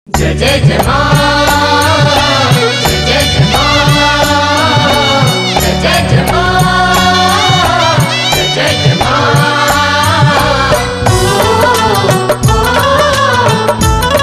जय जय जय मां जय जय जय मां जय जय जय मां जय जय जय मां ओ, ओ, ओ।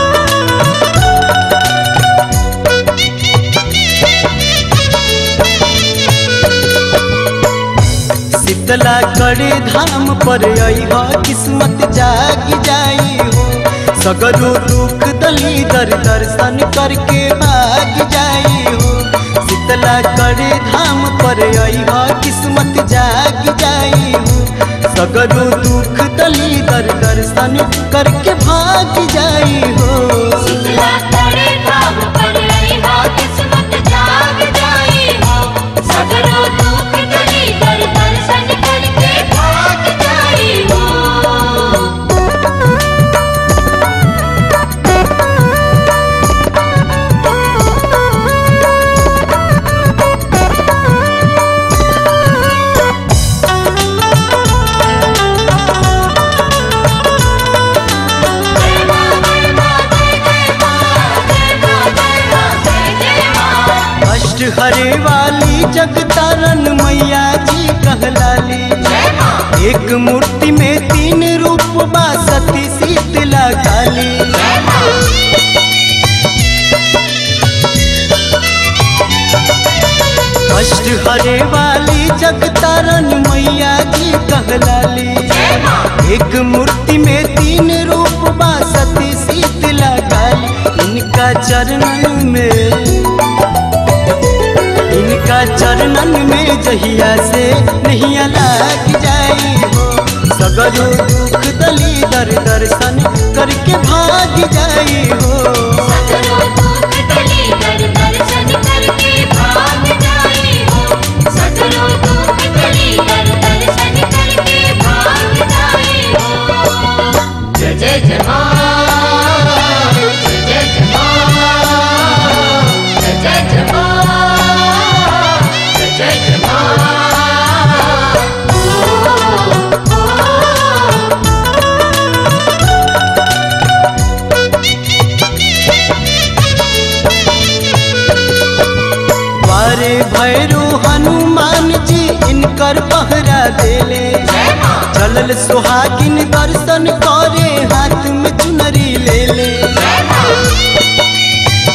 शीतला कड़े धाम पर अइहा किस्मत जाग जाई हो सगरो दुख दली दर दर्शन करके भाग जाई हो शीतला कड़े धाम पर अइहा किस्मत जाग जाई हो सगरो दुख दली दर दर्शन करके भाग जाई हो शीतला करे धाम पर अइहा किस्मत जाग जाई हो सगरो दुख दली दर दर्शन करके भाग जाई हो जय मां जय मां जय जय मां जय मां जय मां जय जय मां अष्ट हरे वाली जगतारन मैया जी कहलाली जय मां एक मूर्ति में तीन रूप बा सती शीतला काली जय मां अष्ट हरे वाली जगतारन मैया जी कहलाली जय मां एक मूर्ति में तीन रूप बा सती शीतला काली इनका चरणन में इनका चरणन में जहिया से नहीं लाग जाई हो सगरो दुख दली दर दर्शन करके भाग जाई हो सगरो दुख दली दर दर्शन करके भाग जाई हो सगरो दुख दली दर दर्शन करके भाग जाई हो जय जय जय मां जय जय जय मां जय जय जय मां जय जय जय मां ओ, ओ, ओ। वारे भैरो हनुमान जी इनकर पहरा देले जय मां चलल सुहागिन दर्शन करे हाथ में चुनरी ले ले जय मां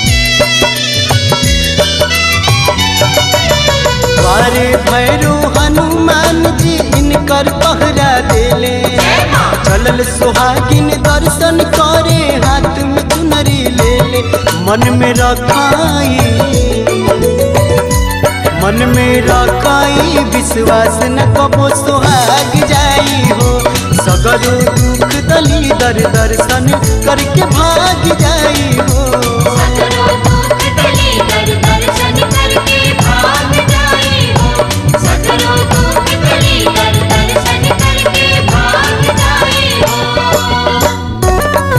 वारे भैरो हनुमान जी इनकर पहरा देले जय मां चलल सुहागिन दर्शन करे हाथ में चुनरी ले ले मन में रखाई मन में रखाई विश्वास न कबो सुहाग जाई हो सगरो दुख दली दर दर्शन करके भाग जाई हो सगरो दुख दली दर दर्शन करके भाग जाई हो सगरो दुख दली दर दर्शन करके भाग जाई हो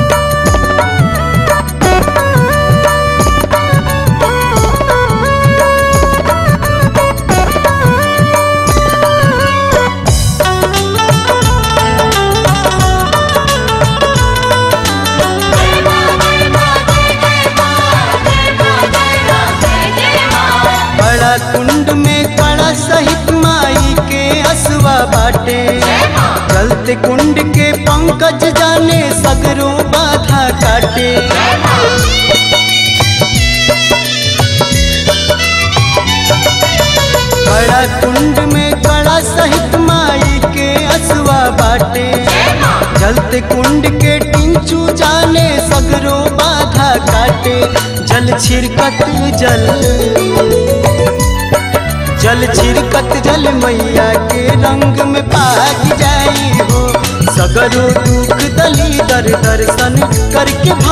जय मां जय मां जय जय मां जय मां जय मां जय जय मां बड़ा कुंड में कड़ा सहित माई के असवा बाटे जय मां चलते कुंड के पंकज जाने सगरो बाधा काटे जय मां बड़ा कुंड में कड़ा सहित माई के असवा बाटे जय मां जलते कुंड के टिंचू जाने सगरो बाधा काटे जल छिरकत जल जल छिरकत जल मैया के रंग में पाग जाई हो सगरो दुख दली दर दर्शन करके